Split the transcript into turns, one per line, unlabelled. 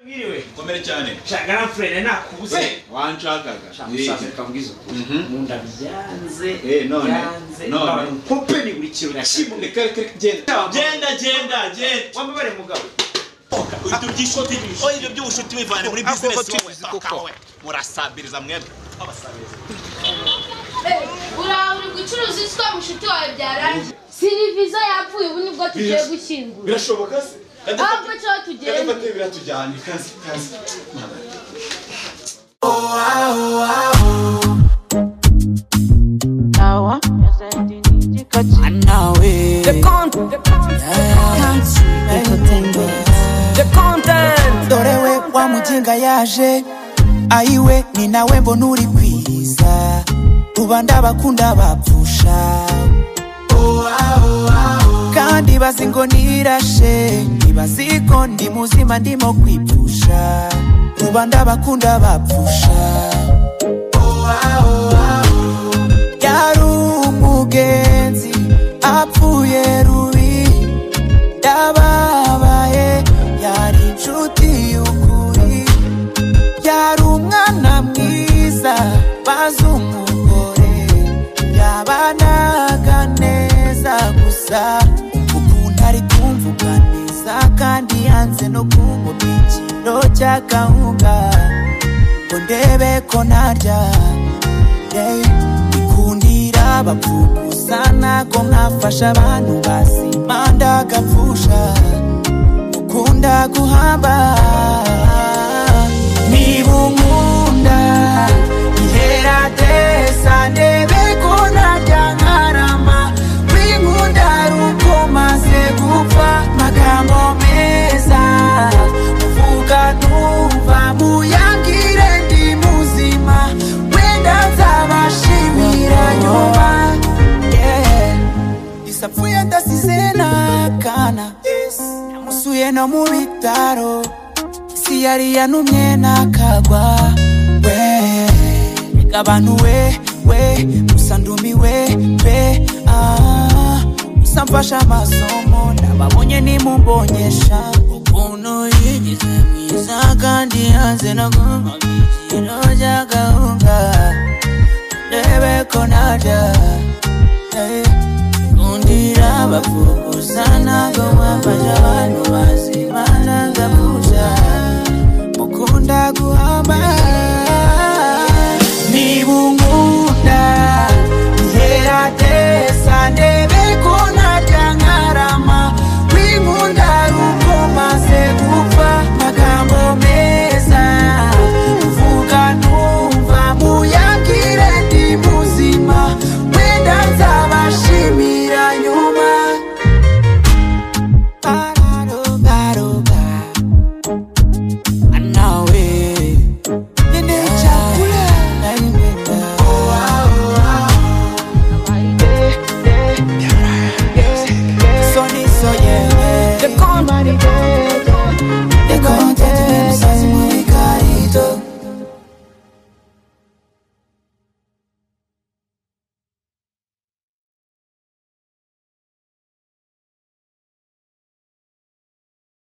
mwiriwe
komere cyane
shaka nampfurene nakubuze
wanshakaga
musaza
Eh,
reka mbwize ukuri
Mhm.
mu nda byanze
Eh, none,
byanze
none.
none mpupe ni buri kintu kimwe
reka reka reka, genda
Genda,
genda genda
wambabare mugabo
ibyo by'ishuti oya ibyo by'ubushuti bivane muri
Ako
bizinesi wowe
batubizi kuko.
paka wowe murasabiriza mwebwe abasabiriza
uraha uri gucuruza iswa mushuti wawe byarangiye siriviza yapfuye ubu nibwo tugiye gushyingura
birashoboka se
ahubwo cyo tugiye
kadafate biratujyana ikaze ikaze
Sawa. Anawe. The content. The content.
Dorewe wa mujinga yaje ayiwe ni nawe mbona uri kwiza rubanda bakunda bapfusha kandi bazi ngo nirashe ntibazi ko ndi muzima ndimo kwipfusha rubanda bakunda bapfusha yari umugenzi apfuye rubi yababaye yari inshuti y'ukuri yari umwana mwiza bazi umugore yabanaga neza gusa ukuntu ari kumvuganiza kandi yanze no kumubikiro cy'akahunga ngo ndebe ko narya yeah. ikundira bapfukusa ntago nkafasha abantu bazima ndagapfusha ukunda guhamba niba unkunda iherateza ndebe ko najya nkarama winkunda ari uko maze gupfa magambo meza uvuga numva muyangire ndi muzima wenda nzabashimira nyuma yeah. isapfuye ndasize n'akana namusuye no mu bitaro isi yari yanumye n'akagwa we reka abantu we we gusa ndumiwe pe ah, gusa mfashe amasomo nababonye nimumbonyesha ukuntu yigeze mwiza kandi yanze no kumabikiro by'agahunga ndebe ko najya Kundira bafukuza ntago mwafasha abantu bazima nagapuja